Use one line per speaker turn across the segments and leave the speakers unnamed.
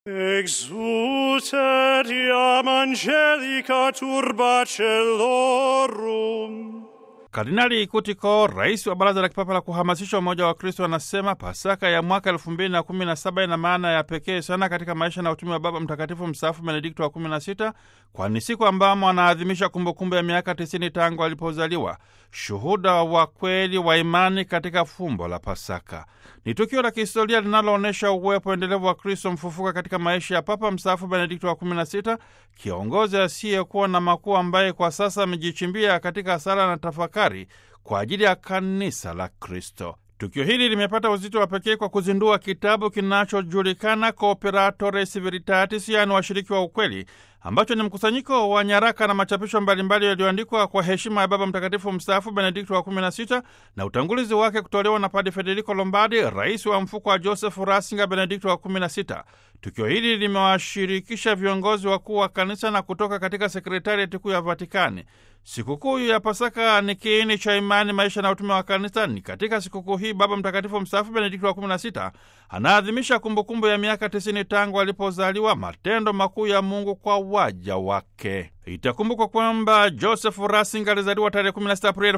Exultet iam angelica turba celorum.
Kardinali Kutiko, rais wa Baraza la Kipapa la kuhamasisha umoja wa Kristo, anasema Pasaka ya mwaka elfu mbili na kumi na saba ina maana ya pekee sana katika maisha na utumi wa Baba Mtakatifu mstaafu Benedikto wa kumi na sita, kwani siku ambamo anaadhimisha kumbukumbu ya miaka tisini tangu alipozaliwa, shuhuda wa kweli wa imani katika fumbo la Pasaka. Ni tukio la kihistoria linaloonyesha uwepo endelevu wa Kristo mfufuka katika maisha ya Papa mstaafu Benedikto wa kumi na sita, kiongozi asiyekuwa na makuu ambaye kwa sasa amejichimbia katika sala na tafakari kwa ajili ya kanisa la Kristo. Tukio hili limepata uzito wa pekee kwa kuzindua kitabu kinachojulikana Cooperatores Veritatis, yaani washiriki wa ukweli, ambacho ni mkusanyiko wa nyaraka na machapisho mbalimbali yaliyoandikwa kwa heshima ya Baba Mtakatifu mstaafu Benedikto wa 16 na utangulizi wake kutolewa na Padi Federico Lombardi, rais wa mfuko wa Joseph Ratzinger Benedikto wa 16. Tukio hili limewashirikisha viongozi wakuu wa kanisa na kutoka katika sekretariati kuu ya Vatikani. Sikukuu ya Pasaka ni kiini cha imani, maisha na utume wa kanisa. Ni katika sikukuu hii Baba Mtakatifu mstaafu Benedikto wa 16 anaadhimisha kumbukumbu ya miaka 90 tangu alipozaliwa, matendo makuu ya Mungu kwa waja wake. Itakumbukwa kwamba Joseph Ratzinger alizaliwa tarehe 16 Aprili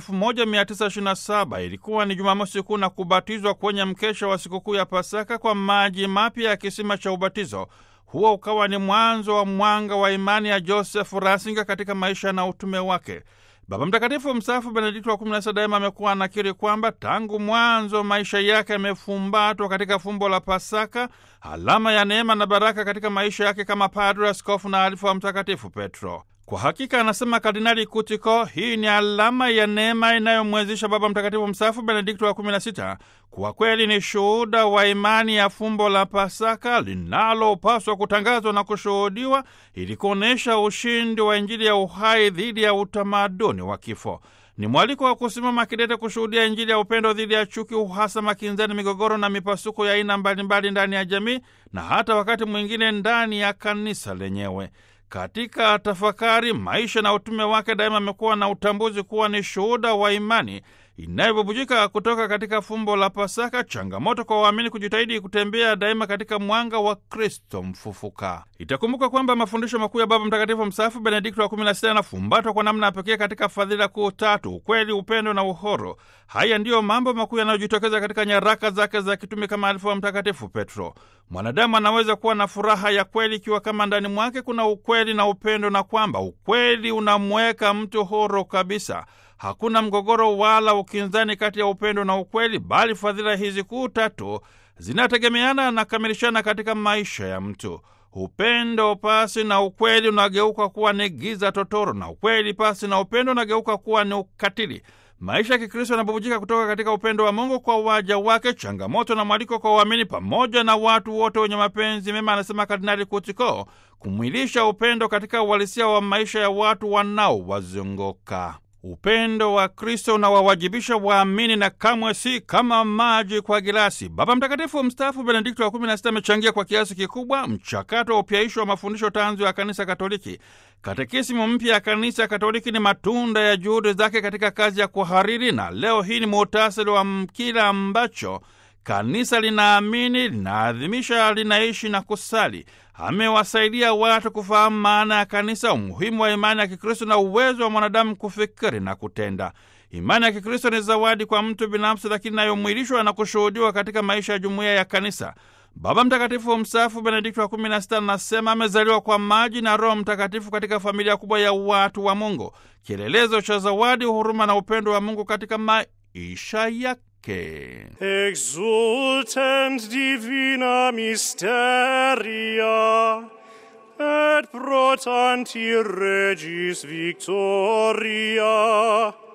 1927. Ilikuwa ni Jumamosi Kuu na kubatizwa kwenye mkesha wa sikukuu ya Pasaka kwa maji mapya ya kisima cha ubatizo. Huo ukawa ni mwanzo wa mwanga wa imani ya Joseph Ratzinger katika maisha na utume wake. Baba Mtakatifu mstaafu Benedikto wa 16 daima amekuwa anakiri kwamba tangu mwanzo maisha yake yamefumbatwa katika fumbo la Pasaka, alama ya neema na baraka katika maisha yake kama padre, askofu na alifu wa Mtakatifu Petro. Kwa hakika, anasema Kardinali Kutiko, hii ni alama ya neema inayomwezesha Baba Mtakatifu mstaafu Benedikto wa 16 kwa kweli ni shuhuda wa imani ya fumbo la Pasaka linalopaswa kutangazwa na kushuhudiwa ili kuonyesha ushindi wa Injili ya uhai dhidi ya utamaduni wa kifo. Ni mwaliko wa kusimama kidete kushuhudia Injili ya upendo dhidi ya chuki, uhasama, kinzani, migogoro na mipasuko ya aina mbalimbali ndani ya jamii na hata wakati mwingine ndani ya kanisa lenyewe. Katika tafakari maisha na utume wake, daima amekuwa na utambuzi kuwa ni shuhuda wa imani inayobubujika kutoka katika fumbo la Pasaka, changamoto kwa waamini kujitahidi kutembea daima katika mwanga wa Kristo mfufuka. Itakumbuka kwamba mafundisho makuu ya Baba Mtakatifu mstaafu Benedikto wa 16 yanafumbatwa kwa namna ya pekee katika fadhila kuu tatu: ukweli, upendo na uhoro. Haya ndiyo mambo makuu yanayojitokeza katika nyaraka zake za kitume kama alifu wa Mtakatifu Petro. Mwanadamu anaweza kuwa na furaha ya kweli ikiwa kama ndani mwake kuna ukweli na upendo, na kwamba ukweli unamweka mtu huru kabisa. Hakuna mgogoro wala ukinzani kati ya upendo na ukweli, bali fadhila hizi kuu tatu zinategemeana na kamilishana katika maisha ya mtu. Upendo pasi na ukweli unageuka kuwa ni giza totoro, na ukweli pasi na upendo unageuka kuwa ni ukatili. Maisha ya Kikristo yanabubujika kutoka katika upendo wa Mungu kwa waja wake, changamoto na mwaliko kwa waamini pamoja na watu wote wenye mapenzi mema, anasema Kardinali Kutiko, kumwilisha upendo katika uhalisia wa maisha ya watu wanaowazunguka. Upendo wa Kristo unawawajibisha waamini na kamwe si kama maji kwa gilasi. Baba Mtakatifu mstaafu Benedikto wa 16 amechangia kwa kiasi kikubwa mchakato wa upyaisho wa mafundisho tanzu ya Kanisa Katoliki. Katekisimu mpya ya Kanisa Katoliki ni matunda ya juhudi zake katika kazi ya kuhariri, na leo hii ni muhtasari wa kile ambacho kanisa linaamini, linaadhimisha, linaishi na kusali. Amewasaidia watu kufahamu maana ya kanisa, umuhimu wa imani ya Kikristo na uwezo wa mwanadamu kufikiri na kutenda. Imani ya Kikristo ni zawadi kwa mtu binafsi, lakini inayomwilishwa na kushuhudiwa katika maisha ya jumuiya ya kanisa. Baba Mtakatifu mstaafu Benedikto wa 16 anasema amezaliwa kwa maji na Roho Mtakatifu katika familia kubwa ya watu wa Mungu, kielelezo cha zawadi, huruma na upendo wa Mungu katika maisha yake.
Exultent divina mysteria, et pro tanti regis victoria,